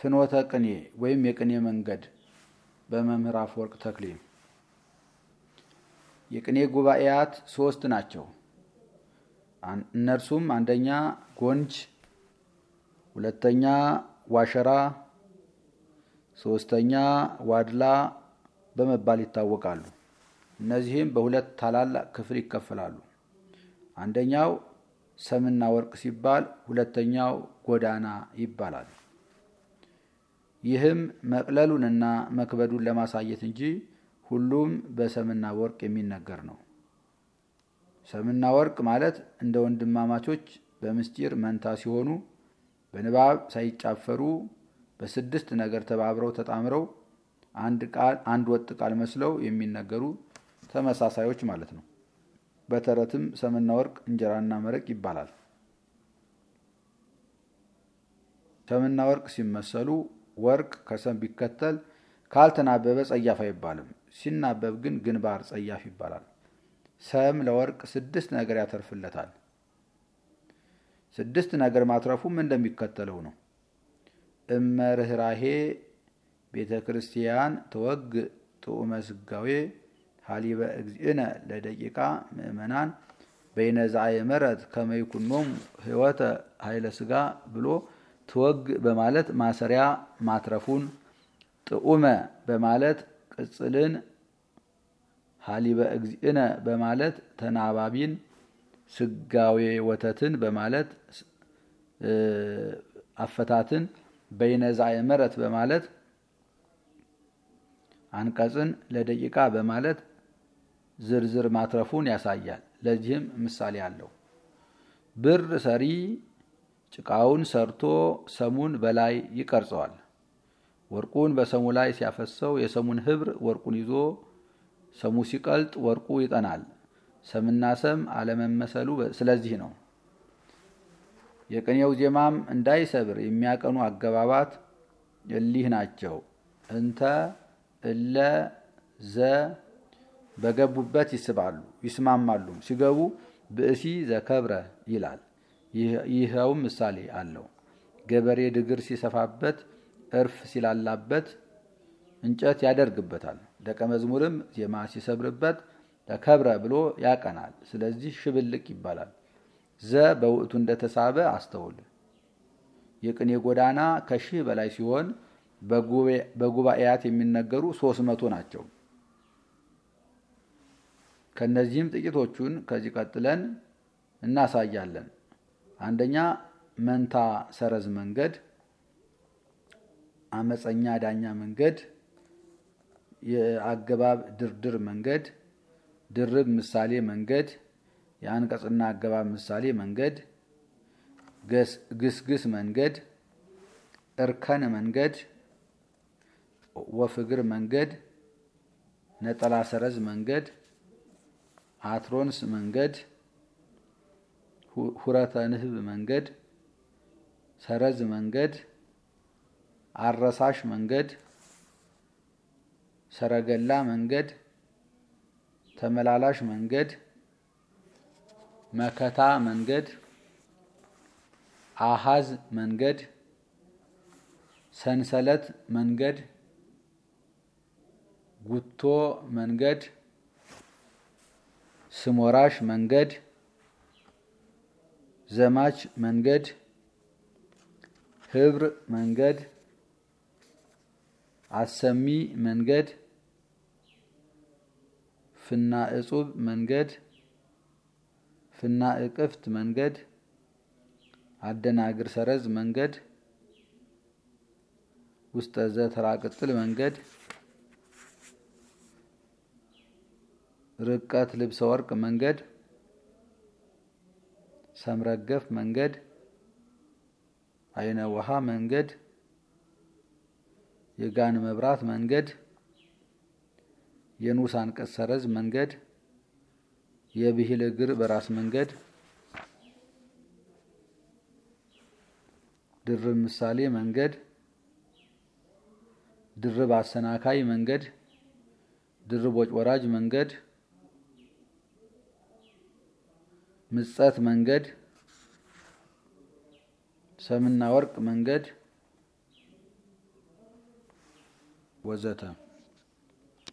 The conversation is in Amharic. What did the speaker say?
ፍኖተ ቅኔ ወይም የቅኔ መንገድ በመምህር አፈወርቅ ተክሌ። የቅኔ ጉባኤያት ሶስት ናቸው። እነርሱም አንደኛ ጎንጅ፣ ሁለተኛ ዋሸራ፣ ሶስተኛ ዋድላ በመባል ይታወቃሉ። እነዚህም በሁለት ታላላቅ ክፍል ይከፈላሉ። አንደኛው ሰምና ወርቅ ሲባል ሁለተኛው ጎዳና ይባላል። ይህም መቅለሉንና መክበዱን ለማሳየት እንጂ ሁሉም በሰምና ወርቅ የሚነገር ነው። ሰምና ወርቅ ማለት እንደ ወንድማማቾች በምስጢር መንታ ሲሆኑ በንባብ ሳይጫፈሩ በስድስት ነገር ተባብረው ተጣምረው አንድ ቃል አንድ ወጥ ቃል መስለው የሚነገሩ ተመሳሳዮች ማለት ነው። በተረትም ሰምና ወርቅ እንጀራና መረቅ ይባላል። ሰምና ወርቅ ሲመሰሉ ወርቅ ከሰም ቢከተል ካልተናበበ ጸያፍ አይባልም። ሲናበብ ግን ግንባር ጸያፍ ይባላል። ሰም ለወርቅ ስድስት ነገር ያተርፍለታል። ስድስት ነገር ማትረፉም እንደሚከተለው ነው። እመርህራሄ ቤተ ክርስቲያን ተወግ ጥዑመ ስጋዌ ሀሊበ እግዚእነ ለደቂቃ ምእመናን በይነዛየ መረት ከመይኩኖም ህይወተ ኃይለ ስጋ ብሎ ትወግ በማለት ማሰሪያ ማትረፉን፣ ጥዑመ በማለት ቅጽልን፣ ሀሊበ እግዚእነ በማለት ተናባቢን፣ ስጋዌ ወተትን በማለት አፈታትን፣ በይነዛየ መረት በማለት አንቀጽን፣ ለደቂቃ በማለት ዝርዝር ማትረፉን ያሳያል። ለዚህም ምሳሌ አለው። ብር ሰሪ ጭቃውን ሰርቶ ሰሙን በላይ ይቀርጸዋል። ወርቁን በሰሙ ላይ ሲያፈሰው የሰሙን ህብር ወርቁን ይዞ ሰሙ ሲቀልጥ ወርቁ ይጠናል። ሰምና ሰም አለመመሰሉ ስለዚህ ነው። የቅኔው ዜማም እንዳይሰብር የሚያቀኑ አገባባት እሊህ ናቸው። እንተ እለ ዘ በገቡበት ይስባሉ ይስማማሉ። ሲገቡ ብእሲ ዘከብረ ይላል። ይኸውም ምሳሌ አለው። ገበሬ ድግር ሲሰፋበት፣ እርፍ ሲላላበት እንጨት ያደርግበታል። ደቀ መዝሙርም ዜማ ሲሰብርበት ተከብረ ብሎ ያቀናል። ስለዚህ ሽብልቅ ይባላል። ዘ በውእቱ እንደተሳበ አስተውል። የቅኔ ጎዳና ከሺህ በላይ ሲሆን በጉባኤያት የሚነገሩ ሶስት መቶ ናቸው። ከነዚህም ጥቂቶቹን ከዚህ ቀጥለን እናሳያለን። አንደኛ መንታ ሰረዝ መንገድ፣ አመፀኛ ዳኛ መንገድ፣ የአገባብ ድርድር መንገድ፣ ድርብ ምሳሌ መንገድ፣ የአንቀጽና አገባብ ምሳሌ መንገድ፣ ግስግስ መንገድ፣ እርከን መንገድ፣ ወፍግር መንገድ፣ ነጠላ ሰረዝ መንገድ፣ አትሮንስ መንገድ፣ ሁረተ ንህብ መንገድ፣ ሰረዝ መንገድ፣ አረሳሽ መንገድ፣ ሰረገላ መንገድ፣ ተመላላሽ መንገድ፣ መከታ መንገድ፣ አሃዝ መንገድ፣ ሰንሰለት መንገድ፣ ጉቶ መንገድ፣ ስሞራሽ መንገድ፣ ዘማች መንገድ፣ ህብር መንገድ፣ አሰሚ መንገድ፣ ፍና እጹብ መንገድ፣ ፍና እቅፍት መንገድ፣ አደናግር ሰረዝ መንገድ፣ ውስጠ ዘተራ ቅጥል መንገድ፣ ርቀት ልብሰ ወርቅ መንገድ፣ ሰምረገፍ መንገድ፣ አይነ ውሃ መንገድ፣ የጋን መብራት መንገድ፣ የንዑስ አንቀጽ ሰረዝ መንገድ፣ የብሂል እግር በራስ መንገድ፣ ድርብ ምሳሌ መንገድ፣ ድርብ አሰናካይ መንገድ፣ ድርብ ወጭ ወራጅ መንገድ፣ ምጸት መንገድ፣ ሰምና ወርቅ መንገድ፣ ወዘተ